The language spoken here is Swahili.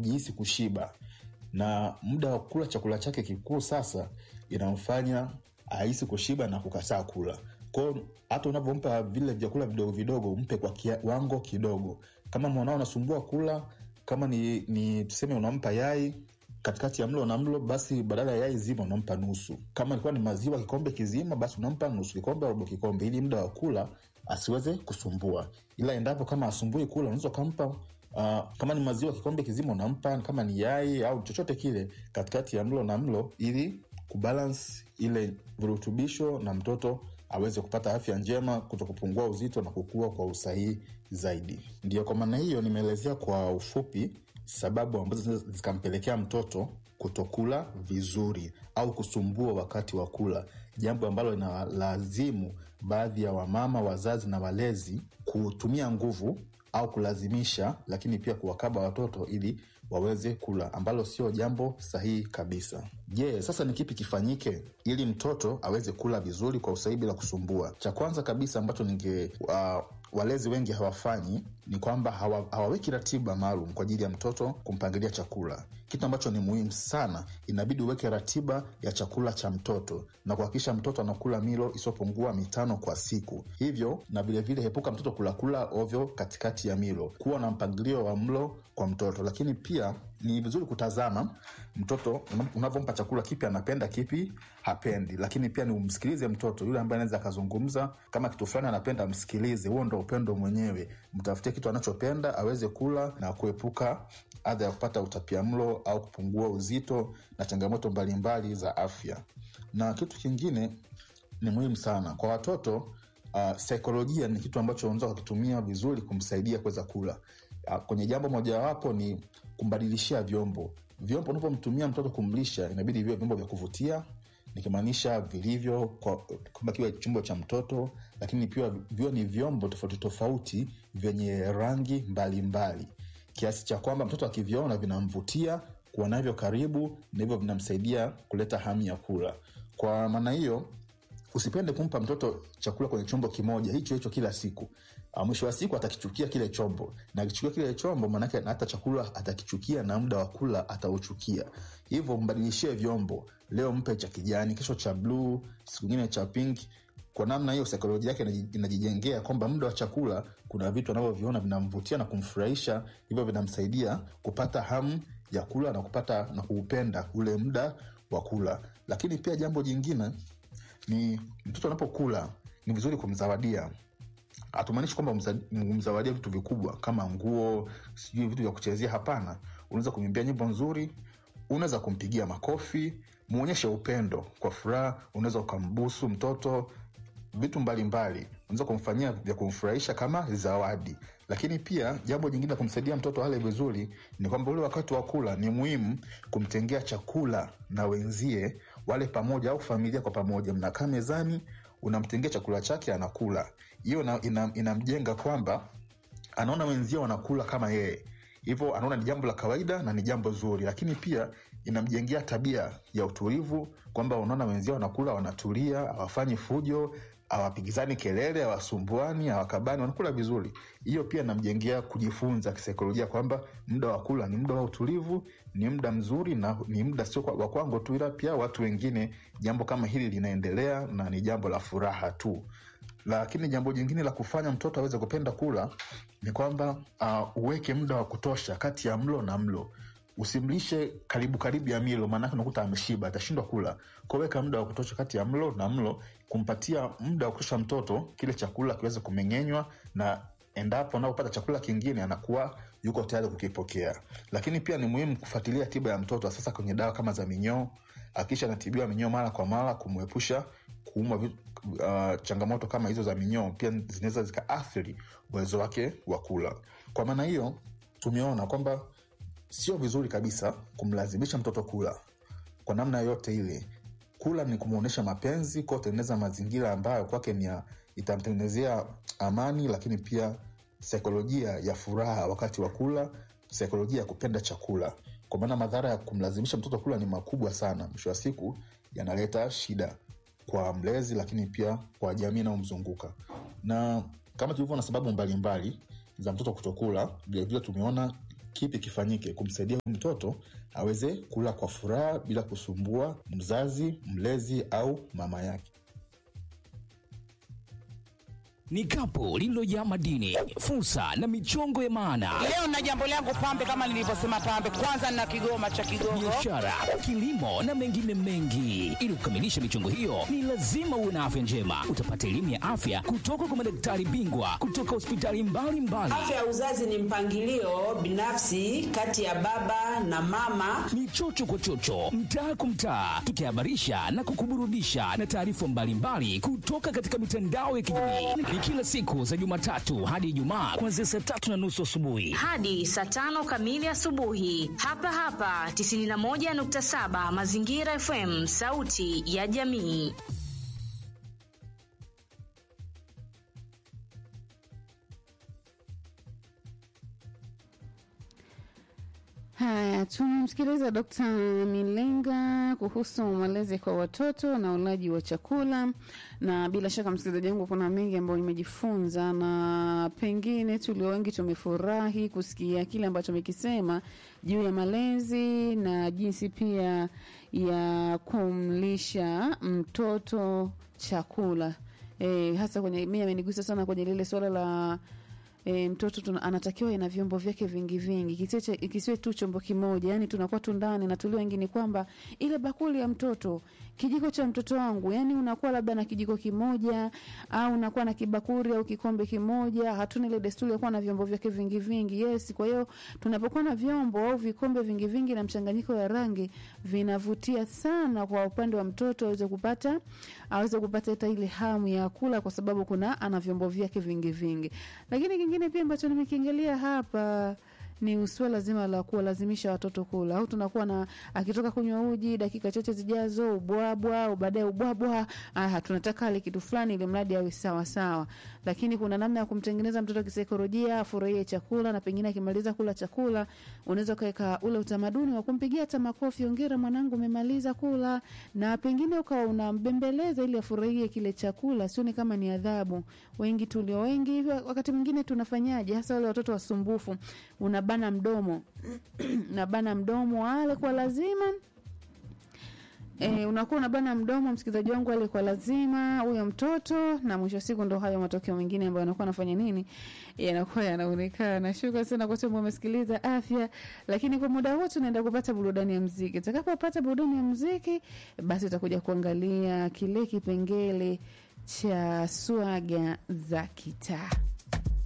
kujihisi kushiba na muda wa kula chakula chake kikuu sasa inamfanya ahisi kushiba na kukataa kula kwao hata unavyompa vile vyakula vidogo vidogo mpe kwa kiwango kidogo kama mwanao anasumbua kula kama ni, ni tuseme unampa yai katikati ya mlo na mlo basi badala ya yai zima unampa nusu kama ilikuwa ni maziwa kikombe kizima basi unampa nusu kikombe robo kikombe ili muda wa kula asiweze kusumbua ila endapo kama asumbui kula unaweza ukampa uh, kama ni maziwa kikombe kizima unampa kama ni yai au chochote kile katikati ya mlo na mlo ili kubalance ile virutubisho na mtoto aweze kupata afya njema kuto kupungua uzito na kukua kwa usahihi zaidi ndio kwa maana hiyo nimeelezea kwa ufupi sababu ambazo zinaweza zikampelekea mtoto kutokula vizuri au kusumbua wakati wa kula jambo ambalo linalazimu baadhi ya wamama wazazi na walezi kutumia nguvu au kulazimisha lakini pia kuwakaba watoto ili waweze kula ambalo sio jambo sahihi kabisa je yeah, sasa ni kipi kifanyike ili mtoto aweze kula vizuri kwa usahihi bila kusumbua cha kwanza kabisa ambacho ninge uh, walezi wengi hawafanyi ni kwamba hawa, hawaweki ratiba maalum kwa ajili ya mtoto kumpangilia chakula kitu ambacho ni muhimu sana inabidi uweke ratiba ya chakula cha mtoto na kuhakikisha mtoto anakula milo isiyopungua mitano kwa siku hivyo na vilevile hepuka mtoto kulakula ovyo katikati ya milo kuwa na mpangilio wa mlo kwa mtoto lakini pia ni vizuri kutazama mtoto unavyompa chakula kipi anapenda kipi hapendi lakini pia ni umsikilize mtoto yule ambaye anaweza akazungumza kama kitu fulani anapenda msikilize huo ndo upendo mwenyewe mtafutie kitu anachopenda aweze kula na kuepuka adha ya kupata utapia mlo au kupungua uzito na changamoto mbalimbali mbali za afya na kitu kingine ni muhimu sana kwa watoto uh, saikolojia ni kitu ambacho unaweza ukakitumia vizuri kumsaidia kuweza kula uh, kwenye jambo mojawapo ni kumbadilishia vyombo vyombo unavyomtumia mtoto kumlisha inabidi viwe vyombo vya kuvutia nikimaanisha vilivyo kwamba kiwe chumbo cha mtoto lakini pia viwe ni vyombo tofauti tofauti vyenye rangi mbalimbali mbali. kiasi cha kwamba mtoto akiviona vinamvutia kuwa navyo karibu na hivyo vinamsaidia kuleta hamu ya kula kwa maana hiyo usipende kumpa mtoto chakula kwenye chombo kimoja hicho hicho kila siku uh, mwisho wa siku atakichukia kile chombo na akichukia kile chombo maanake hata chakula atakichukia na muda wa kula atauchukia hivyo mbadilishie vyombo leo mpe cha kijani kesho cha bluu siku ingine cha pink kwa namna hiyo saikolojia yake inajijengea kwamba muda wa chakula kuna vitu anavyoviona vinamvutia na kumfurahisha hivyo vinamsaidia kupata hamu ya kula na kupata na kuupenda ule muda wa kula lakini pia jambo jingine ni mtoto anapokula ni vizuri kumzawadia hatumaanishi kwamba umzawadia vitu vikubwa kama nguo sijui vitu vya kuchezea hapana unaweza kumwimbia nyimbo nzuri unaweza kumpigia makofi muonyeshe upendo kwa furaha unaweza ukambusu mtoto vitu mbalimbali unaweza kumfanyia vya kumfurahisha kama zawadi lakini pia jambo jingine la kumsaidia mtoto ale vizuri ni kwamba ule wakati wa kula ni muhimu kumtengea chakula na wenzie wale pamoja au familia kwa pamoja mnakaa mezani unamtengea chakula chake anakula hiyo inamjenga ina, ina kwamba anaona wenzie wanakula kama yeye hivyo anaona ni jambo la kawaida na ni jambo zuri lakini pia inamjengea tabia ya utulivu kwamba unaona wenzia wanakula wanatulia hawafanyi fujo hawapigizani kelele hawasumbuani hawakabani wanakula vizuri hiyo pia namjengea kujifunza kisaikolojia kwamba muda wa kula ni muda wa utulivu ni muda mzuri na ni muda sio wa kwangu tu ila pia watu wengine jambo kama hili linaendelea na ni jambo la furaha tu lakini jambo jingine la kufanya mtoto aweze kupenda kula ni kwamba uh, uweke muda wa kutosha kati ya mlo na mlo usimlishe karibu karibu ya milo maanake unakuta ameshiba atashindwa kula kuweka muda wa kutosha kati ya mlo na mlo kumpatia muda wa kutosha mtoto kile chakula kiweze kumeng'enywa na endapo anapopata chakula kingine anakuwa yuko tayari kukipokea lakini pia ni muhimu kufuatilia tiba ya mtoto sasa kwenye dawa kama za minyoo akisha anatibiwa minyoo mara kwa mara kumwepusha kuumwa uh, changamoto kama hizo za minyoo pia zinaweza zikaathiri uwezo wake wa kula kwa maana hiyo tumeona kwamba sio vizuri kabisa kumlazimisha mtoto kula kwa namna yoyote ile kula ni kumwonyesha mapenzi kwa kutengeneza mazingira ambayo kwake ni itamtengenezea amani lakini pia saikolojia ya furaha wakati wa kula saikolojia ya kupenda chakula kwa maana madhara ya kumlazimisha mtoto kula ni makubwa sana mwisho wa siku yanaleta shida kwa mlezi lakini pia kwa jamii inayomzunguka na kama tulivyoona sababu mbalimbali mbali, za mtoto kutokula vilevile tumeona kipi kifanyike kumsaidia mtoto aweze kula kwa furaha bila kusumbua mzazi, mlezi au mama yake. Ni kapu lililojaa madini, fursa na michongo ya maana, Leo na jambo langu pambe, kama nilivyosema pambe, kwanza na kigoma cha Kigogo. biashara, kilimo na mengine mengi. Ili kukamilisha michongo hiyo, ni lazima uwe na afya njema. Utapata elimu ya afya kutoka kwa madaktari bingwa kutoka hospitali mbalimbali. Afya ya uzazi ni mpangilio binafsi kati ya baba na mama. ni chocho kwa chocho, mtaa kwa mtaa, tukihabarisha na kukuburudisha na taarifa mbalimbali kutoka katika mitandao ya kijamii. Ni kila siku za Jumatatu hadi Ijumaa kuanzia saa tatu na nusu asubuhi. hadi saa tano kamili asubuhi hapa hapa 91.7 Mazingira FM, sauti ya jamii. Haya, tumemsikiliza Dkt. Milenga kuhusu malezi kwa watoto na ulaji wa chakula, na bila shaka msikilizaji wangu, kuna mengi ambayo nimejifunza na pengine tulio wengi tumefurahi kusikia kile ambacho amekisema juu ya malezi na jinsi pia ya kumlisha mtoto chakula. E, hasa kwenye mimi amenigusa sana kwenye lile suala la e, mtoto tuna, anatakiwa ina vyombo vyake vingi vingi, kisiwe cha- kisiwe tu chombo kimoja. Yani tunakuwa tu ndani na tulio wengi ni kwamba ile bakuli ya mtoto, kijiko cha mtoto wangu, yani unakuwa labda na kijiko kimoja au unakuwa na kibakuri au kikombe kimoja. Hatuna ile desturi ya kuwa na vyombo vyake vingi vingi. Yes, kwa hiyo tunapokuwa na vyombo au vikombe vingi vingi na mchanganyiko ya rangi, vinavutia sana kwa upande wa mtoto aweze kupata aweze kupata hata ile hamu ya kula, kwa sababu kuna ana vyombo vyake vingi vingi. Lakini kingine pia ambacho nimekiangalia hapa ni uswala zima la kuwalazimisha watoto kula, au tunakuwa na akitoka kunywa uji dakika chache zijazo ubwabwa, au baadaye ubwabwa, ah, tunataka ale kitu fulani ili mradi awe sawa sawa. Lakini kuna namna ya kumtengeneza mtoto kisaikolojia afurahie chakula, na pengine akimaliza kula chakula unaweza ukaweka ule utamaduni wa kumpigia hata makofi, ongera mwanangu, umemaliza kula, na pengine ukawa unambembeleza ili afurahie kile chakula, sioni kama ni adhabu. Wengi tulio wengi hivyo, wakati mwingine tunafanyaje, hasa wale watoto wasumbufu, unabana mdomo unabana mdomo ale kwa lazima E, unakuwa unabana mdomo msikilizaji wangu ale kwa lazima huyo mtoto, na mwisho wa siku ndo hayo matokeo mengine ambayo anakuwa anafanya nini, yanakuwa yanaonekana. Shukrani sana kwa sababu umesikiliza afya, lakini kwa muda huu tunaenda kupata burudani ya mziki. Utakapopata burudani ya mziki, basi utakuja kuangalia kile kipengele cha swaga za kitaa.